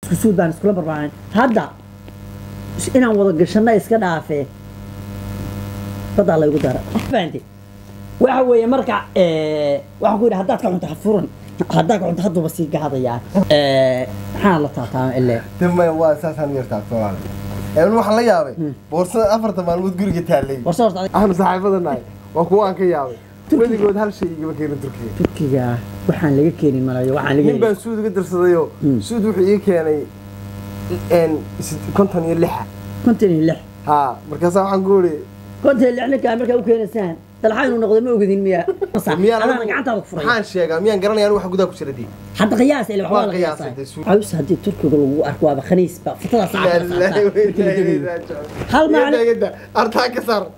isku suud baan iskula barbaaran hadda is- inaan wada gashanna iska dhaafee badaa laygu dara fahanti waxa weeye marka eh, waxaan ku yidhi haddaad ka cunto ha furan haddaad ka cunto hadduuba sii gaadayaa Eh, maxaa la taataama ile damay waa saasaan yartaa soomaali een waxaan la yaabay boorsada afarta maalmood guriga taallay warse horta adiga ahna saaxiibada nahay waa kuwa aan ka yaabay weligood hal shay igama keenin turkiga turkiga waxaan laga keenin malayo waxaan laga nin baan suud uga dirsadayoo Hmm. suud wuxuu ii keenay een sid- konton iyo lixa konton iyo lix haa markaasaa waxaan ku uri konton iyo lix ninkaa markaa u keenaysaan dalxa inuu noqdo ma ogadin miya miyaan adaana anigu- gacantaada ku furay maxaan sheegaa miyaan garanaya anigu waxa gudaha ku jira dii hadda qiyaas ile waxbaa Waa la qiyaasay qiyaasaa dee suud. caws haddii turkiga lagu arko waaba khaniis ba fatadaas Hal maalin- artaa ka saar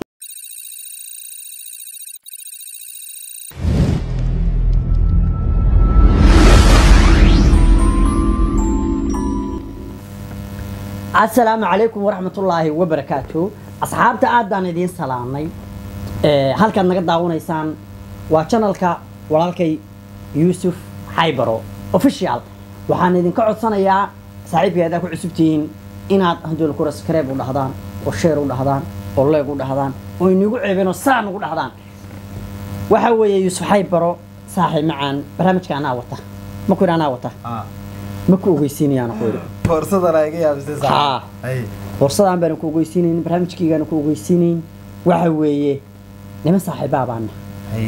asalaamu calaykum waraxmatullaahi wabarakaatu asxaabta aad baan idiin salaamnay Eh, halkaad naga daawanaysaan waa janalka walaalkay yuusuf xaybaro official waxaan idinka codsanayaa saaxiibkay haddaa ku cusubtihiin inaad handool kura skreeb u dhahdaan oo sheer u dhahdaan oo leeg u dhahdaan oo inigu ceebeen oo saa nugu dhahdaan waxa weeye yuusuf xaybaro saaxiib macaan barnaamijka anaa wata ma ku yidhi anaa wata ma ku ogeysiinayaan ku yidhi boorsadana iga yaabisay Haa. Ay. borsadaan baana ku ogeysiinayn barnaamijkaygaana ku ogeysiinayn waxa weeye niman saaxiibaa baana Ay.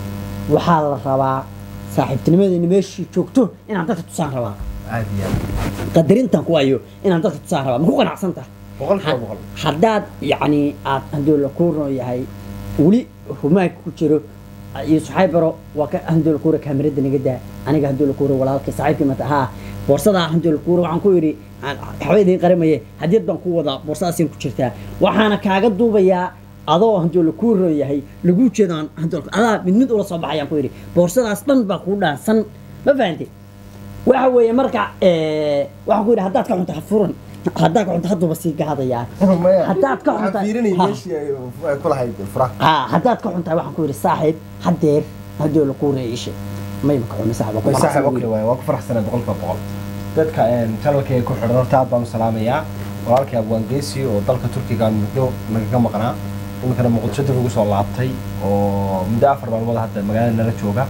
waxaa la rabaa saaxiibtinimadeena meeshii joogto inaan dadka tusaan rabaa aad iyo aad qadarintan ku ayo inaan dadka tusaan rabaa ma ku qanacsan tahay boqolkiiba boqol haddaad yacni aad handoola kuuro yahay weli humaag ku jiro iyo suxaybaro waa ka handoola kuura kaamirada naga daa aniga handoola kuura walaalkay saaxiibkii mata haa boorsadaa handoola kuura waxaan ku yidhi waxba idiin qaramaye hadiyad baan ku wadaa boorsadaasina ku jirtaa waxaana kaaga duubayaa adoo handoola kuuro yahay lagu jeedaan handoolka adaa mid mid ula soo baxayaan ku yidhi boorsadaas dhan baa kuu dhaansan ma fahantay waxa weeye marka eh, waxaan ku yidhi haddaad ka cunto ha furan haddaad ka cunto hadduuba sii gaadayaa Maya, haddaad ka waxaan cunta fiirinayay Ha. meeshii ay ay ku lahayd furaha haa haddaad ka cuntahay waxaan ku yidhi saaxiib haddeer haddii la kuu reeyishe may maka cuni saaxiib way saaxiib okle waay waa ku faraxsanay boqolkiiba boqol dadka channelkayga ku xidhan horta aad baan u salaamayaa walaalkay abwaan geesi oo dalka turkiga muddo nagaga maqnaa iminkana muqdisho dib ugu soo laabtay oo muddo afar maalmood hadda magaalada nala jooga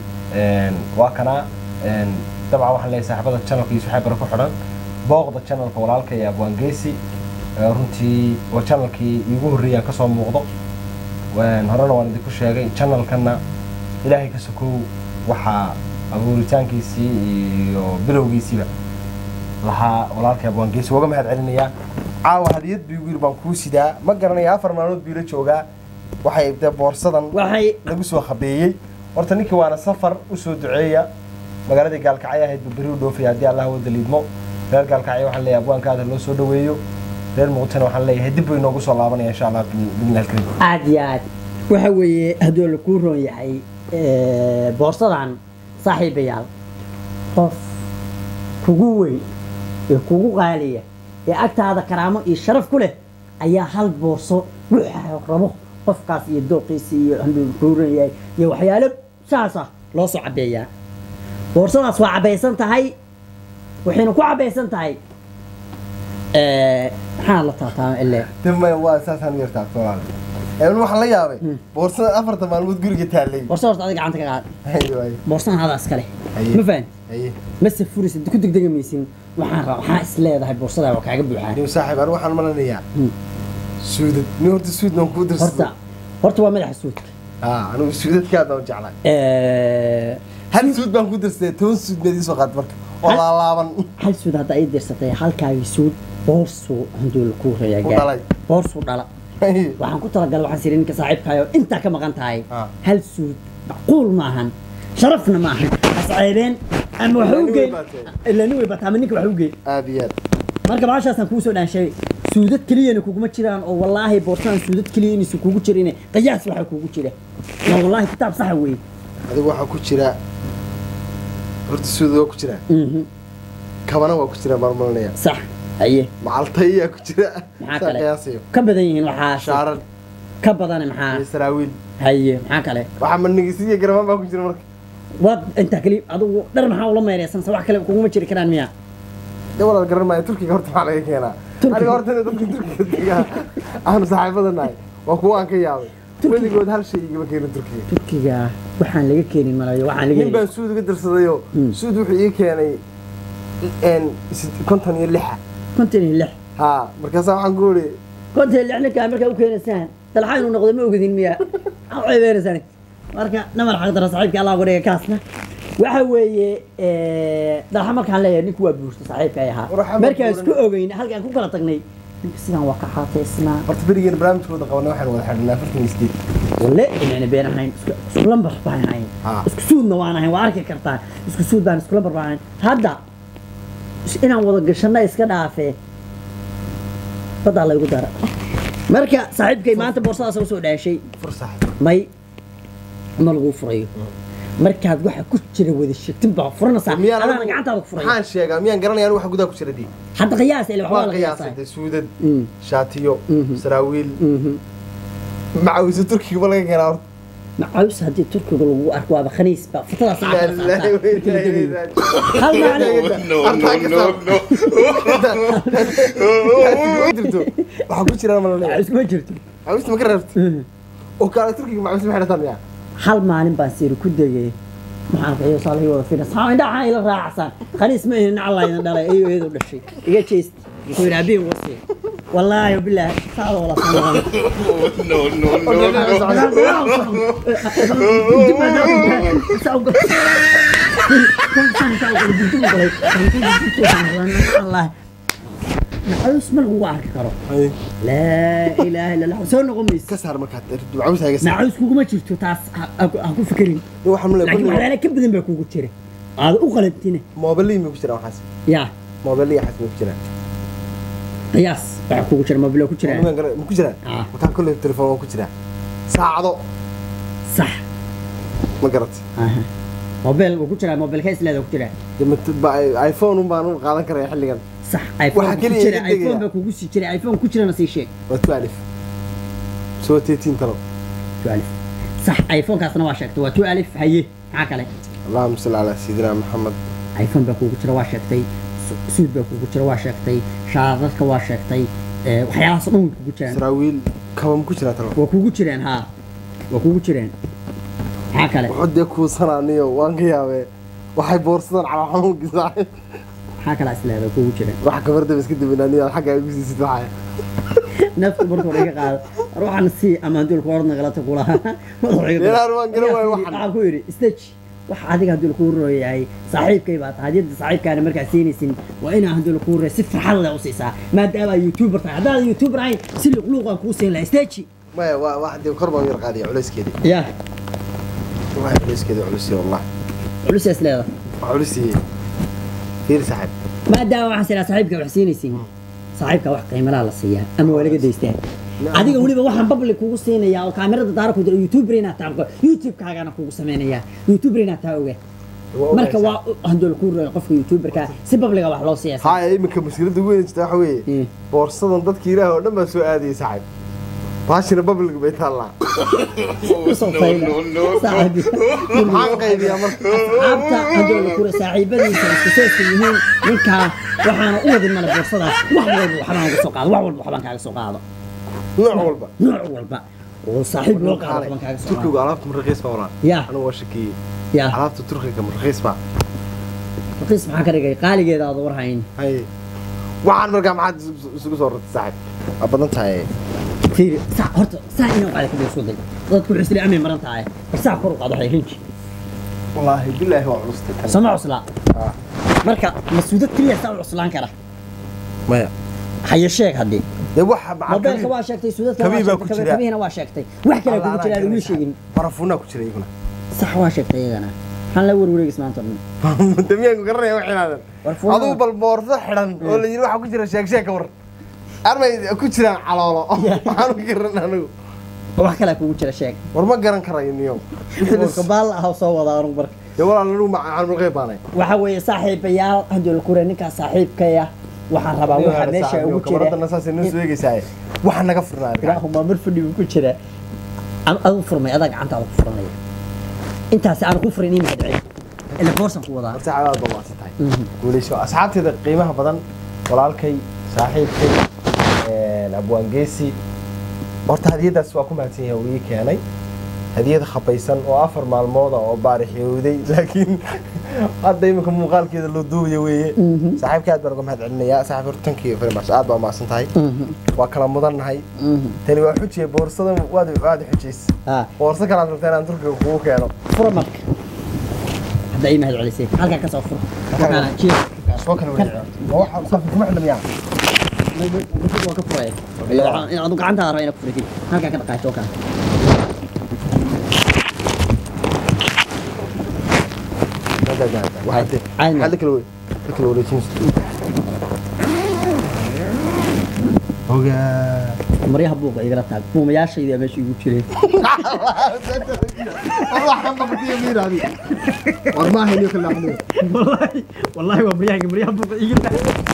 Een, waa kana een, dabcan waxaan leeyahay saaxiibada channelka iyo saxaabara ku xidhan booqda channelka walaalka iyo abwaan geesi Ee, runtii waa channelkii iigu horreeyay aan kasoo muuqdo Een, horena waan idinku sheegay channelkana ilaahay ka sokow waxaa abuuritaankiisii iyo bilowgiisiiba lahaa walaalkay abwaan geesi uga mahad celinayaa caawa hadiyad buu igu yiri baan kuu sidaa ma garanaya afar maalmood buu ila joogaa waxay dee boorsadan waxay lagu soo khabeeyey horta ninkii waana safar u soo duceeya magaaladii gaalkacyo ahayd buu beri u dhoofaya haddii allah wada liidmo reer gaalkacyo waxaan leeyahay abwaankaada loo soo dhoweeyo reer muqdishona waxaan leeyahay dib buu inoogu soo laabanaya insha allah bidnillahi alkariim aad iyo aad waxa weeye hadduu la kuu roon yahay eh, boorsadan saaxiibayaal qof kugu weyn ee kugu qaaliya ee agtaada karaamo iyo sharaf ku leh ayaa hal boorso wuxuu rabo qofkaas iyo dooqiisa iyo hadduu la kuu roon yahay iyo waxyaalo saasa loo soo cabeeyaa boorsadaas waa cabaysan tahay waxayna ku cabaysan tahay eh, maxaa la taataama ile damay waa saasaan yartaa soomaali een waxaan la yaabay boorsada afarta maalmood guriga taallay boorsa horta adiga gacanta ka qaad Haye, waaye. boorsadan adaa iskale Haye. ma fahan Haye. mase furisa ku degdega maysin waxaan rabaa waxaa is leedahay boorsada waa kaaga buuxaa nin saaxiib anigu waxaan malanayaa Hmm. suudad nin horta suud baan kuu horta dirsaday horta waa madaxa suudka haa anigu suudadkaad baan u jeclahay Eh, hal suud baan ku dirsaday toban suud baad ii soo qaad marka oo Hal- laalaaban hal suud hadda ay dirsatay halkaagii suud boorsuu handuu la kuu reeyaa U gaar. dhalay. boorsuu dhala waxaan ku talagalay waxaan siri ninka saaxiibkaayo intaa ka maqan tahay Ah. hal suud macquul maahan sharafna maahan asceebeen ama waxa Ilaa u nin geyn way baatee. ilaa nin way bataa ama ninka waxa u geyn aad iyo aad marka baashaasaan kuu soo dhaanshay suudad keliyana kuguma jiraan oo wallaahi boorsadan suudad keliya inaysan kugu jirin qiyaas waxaa kugu jira waa wallaahi kitaab saxa weeye adigu waxaa ku jira horta suud waa ku jira Mhm. kabana waa ku jira baan malanaya sax haye macaltayaa ku jira maxaa saa kale qiyaasayo ka badan yihiin waxaa shaaran ka badan maxaa iyo saraawiil haye maxaa kale waxaa manigisi iyo garamaan baa ku jira marka waad intaa keli adigu dhar maxaa ula meereysan se wax kale kuguma jiri karaan miya de walaal garan maayo turkiga horta maxaa laga keenaa Turkiga? aniga horta inay dadka turkiga degaa aanu saaxiibada nahay waa kuwa aan ka yaabay weligood hal shay igama keenin turkiga turkiga waxaan laga keenin malayo waxaan laga nin helin baan suud uga dirsadayoo Mm. suud wuxuu ii keenay een, sid- konton iyo lixa konton iyo lix haa markaasaa waxaan ku uri konton iyo lix ninkaa markaa u keenaysaan dalxa inuu noqdo ma ogadin miya maxaa u ceebeenaysaan marka namar xaq dara saaxiibka allah uga dhiga kaasna waxa weeye dalxa markaan leeyahay ninku waa buurta saaxiibka ay ahaa War, waxaa markaan buuran. isku ogeyn halkaan ku kala tagnay ninka sidaan waa ka xaateysnaa horta berigeena barnaamijkooda qabanay waxaan wada xidhnay afartan iyo sideed walle inayna been ahayn isku isku lambar baan ahayn Ah. isku suudna waan ahayn waa arki kartaa isku suud baan isku lambar baan ahayn hadda is- inaan wada gashanna iska dhaafee badaa laygu dara marka saaxiibkay maanta boorsadaas usoo dhaashay fur saaxiib may ma laguu furayo markaad waxa ku jira wada sheegtin baa furanaysaa miyaan adaana gacantaada ku furayo maxaan sheegaa miyaan garanaya anigu waxa gudaha ku jira dii hadda qiyaas ile waxbaa waa la qiyaasay qiyaasaa dee suudad Mm. shaatiyo Mhm. saraawiil Mhm. macawisa turkiga ma laga keenaa horta macaws haddii turkiga lagu arko waaba khaniis ba futadaas La ilaaha wa inna ilayhi raaji'uun. hal maalin waxaa ku jira malaleeya macaws kuma jirto macawista ma ka reebta oo kaale turkiga macawista ma xidhataan miyaa hal maalin baan siiri ku degay maxaan qiyo saalay wada finas haa indhaha ila raacsan khaniis ma ihin nacla idin dhalay iyo iyadu dhashay iga jeest wuxuu yidhi abiin wasi wallaahi bilaahi saacada wala sanaan no, no, no, no. maxaus ma lagugu arki karo laa ilaaha illa allah soo noqon maysa ka saar markaad macawista haga saar macaus kuguma jirto taas ha ha ku fikirin waxaan male laakiin waxyaala ka badan baa kugu jira aada u qalantina moobelii ma ku jiraan waxaas yaa moobelii waxaas ma ku jiraan qiyaas waxaa kugu jira mobilo ku jiraan Moobelkan gara- ma ku jiraan Ah. wataan kolley telefoon waa ku jiraa saacado sax ma garat aha mobil wuu ku jiraa mobilka isleeda ku jiraa Dee ma- ba- iphone un baan u qaadan karaya xilligan sax iphone Waxaa ku keliya jira iga degaya. iphone baa kugu sii jira iphone ku jirana sii sheeg waa tu alif soo teetiin talo tu alif sax iphonekaasna waa sheegtay waa tu alif haye maxaa kale allahuma salli calaa sayidina maxamed iphone baa kugu jira waa sheegtay su- suud baa kugu jira waa sheegtay shaadadka waa sheegtay ee, waxyaalahaas oo dhan way kugu jiraan saraawiil kaba ma ku jiraa talo waa kugu jiraan haa waa kugu jiraan maxaa kale wuxuu dee kuusanaaniyo waan ka yaabee waxay boorsadaan calaa xanuunkiisa maxaa kale isleeda kugu jiraan wax gabardaba iska dibinaaniyo xagga ay ku siisid waxaya naftu marka hore iga qaado ruuxan si ama haddii lagu orad nagalata kulaha Deelaan waan garan waayo waxan. waxaan ku yidhi stage wax adiga haddii lakuu rooyahay saaxiibkay baa tahay haddii saaxiibkaana markaa siinaysin waa inaa haddii lakuu rooya si farxad leh u siisaa maadaama youtuber tahay haddaan youtuber ahayn si luqluuqaan kuu siin lahaa stage maya waa wax dee kor baan u yar qaadiya culayskeedii ya waxay culayskeedii culusiye wallah culusaas leeda wax culusiye fiir saaxiib maadaama waxaan siraa saaxiibka wax siinaysin saaxiibka wax qiimalaha la siiyaa ama waa laga daystaa adiga weliba waxaan public kugu siinayaa oo kaamirada daara ku jira youtuber inaad tahay youtube-kaagana kugu samaynayaa youtuber inaad tahay oga marka waa handol ku rooy qofka youtuberka si publiga wax loo siiyaa haya iminka mushkiladda ugu weyn jirta waxa weeye Mm. boorsadan dadka ilaah oo dhan baa soo aadayay saaxiib baashina public bay taallaa maxaan qaybiyaa marka asxaabta handol ku rooy saaxiibadiisa isku seeska yihiin ninkaa waxaana u wadin male boorsadaas wax walba waxbaan uga soo qaado wax walba waxbaan kaaga soo qaado nooc walba nooc walba oo saaxiib loo qaado waxbaan kaaga soo qaado turkigu alaabta ma raqiis baa walaa ya anigu waa shakiyey ya alaabta turkiga ma raqiis baa raqiis maxaa ka dhigay qaaligeeda aad war hayn haye waxaan markaa maxaad isu- isugu soo rartay saaxiib waa badan tahay fiiri saa horta saa inuu qaada kadib isku day dadku wuxuu isla amay maran tahay bal saa kor u qaado waxay rinji wallaahi bilaahi waa culustay tan sama cusla Ah. marka masuudad keliya saa u cuslaan kara maya haye sheeg haddii dee waxa mobeelka waa sheegtay suudadka Kabii baa waa ku sheegtay jira. kabihina waa sheegtay wax kale kugu jira aan wili sheegin barafuunaa ku jira iyaguna sax waa sheegtay iyagana maxaan la warwareegis maanta o dhan damiyaanku garanaya wax inaadan Barafuunada. aduu bal boorso xidhan oo la yidhi waxaa ku jira sheeg sheeg ka war armay ku jiraan caloolo waxaan u garan anigu wax kale kugu jira sheeg war ma garan karayo niyo warka baal ah oo soo wada anugu marka dee walaal anigu macalmulqeyb baanay waxa weeye saaxiibayaal hadii la kure ninkaas saaxiibkaya waxaan rabaa waxa meesha ugu jira kabaradana saasay noo soo eegaysaa waxa naga furnaa arkaa ilaahuma mar fadhi buu ku jira adu furmay adaa gacanta ku furanaya intaasi aan ku furin ima dhicin ila boorsan ku wadaa horta cadaad baa waasi tahay guuleyso asxaabteeda qiimaha badan walaalkay saaxiibkay een, abwaan geesi horta hadiyadaas waa ku mahadsan yahay uu ii keenay hadiyad khabaysan oo afar maalmooda oo baarixyowday laakiin hadda iminka muuqaalkeeda loo duubaya weeye saaxiibka aad baan uga mahad celinayaa saaxiib horta tankii farimas aad baa umahadsan tahay waa kala mudannahay tani waa xujiye boorsadan waad waad xujays ها boorso kalaad rabta inaan turkiga kugu keeno فرا مرك هذا أي مهد على سيف هلقا كسر فرا وكان شيء soo kala wada ma waxa safar kuma xidhamiyaa وكفر إيه أنا عندها رأينا كفر فيه هلقا كذا قاعد وكان عين. maxaa kala wey la kala wareejinaysa ogaa مريها بوقا يقرا تاع بوم يا شيء إذا ماشي يقول شيء war ma hayniyo kala axmed والله والله ومريها مريها بوقا يقرا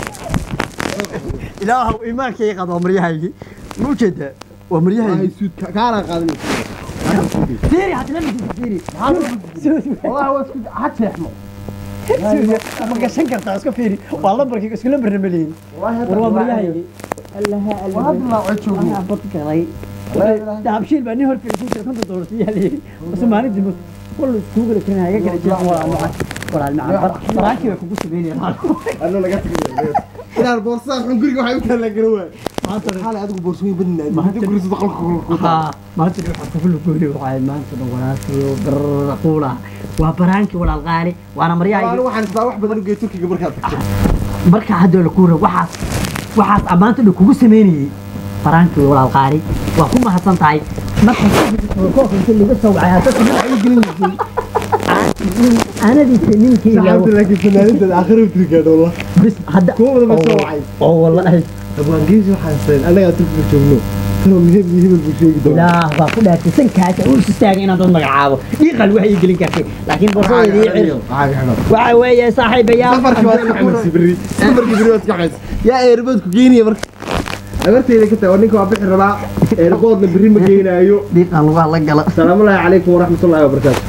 إله إيمانك يقضى مريها يجي مو كده ومريها يجي kaana qaadan فيري هتلمس فيري wallahi waa isku had seexmo ما قشن كرتا اسكو فيري والله بركي اسكو لبر مليين والله مريها يجي الله waa hadda la cod أنا بطك علي دابشيل بني هور في الكوشة كنت دورتي عليه بس ما ندي بس كل سوق اللي كان هيك كان جاب ولا معك ولا المعبر براكي وكو سبيني anna laga tagay inaan boorsada xun guriga waxay u kala la garan waay ما ترى xalay adigu boorsooyin badnaa Ma inta guriga qolka ku ها ما تدري حتى في الكوري وعاي ما انت وراسي وبرقولا وبرانكي ولا الغالي وانا tahay مريا waxaan isbaa wax badan u geey turkiga markaad tagto marka hadda la kuura waxaas waxaas ammaanta dhan kugu sameynayay faraankii walaal qaari waa ku mahadsan tahay marka koofka inta laga soo wacay hadda sida ay gelin aanadii ninkii saxaabta laakiin fanaanadada aakhira u turkigaad wallah bis hadda kuwa badan baa soo wacay oo wallahi abwaangeesi waxaan sayn annagaa turkiga joogno tanoo miheb iyo hebel buu sheegi doonaa ilaah baa ku dhaartay sankaasa uu istaagay inaan dad magacaabo dhiiqal waxay ii gelin kartay laakiin borsadeedii cir waxa weeye saaxiibayaal safarkii waad iska xamaysi berri safarkii berri waad iska xamaysi yaa eerboodku geenaya marka abarteyda ka tahay oo ninka waa bixi rabaa eerboodna berri ma geenaayo dhiiqal waa la gala asalaamu calaykum waraxmatullaahi wabarakaatu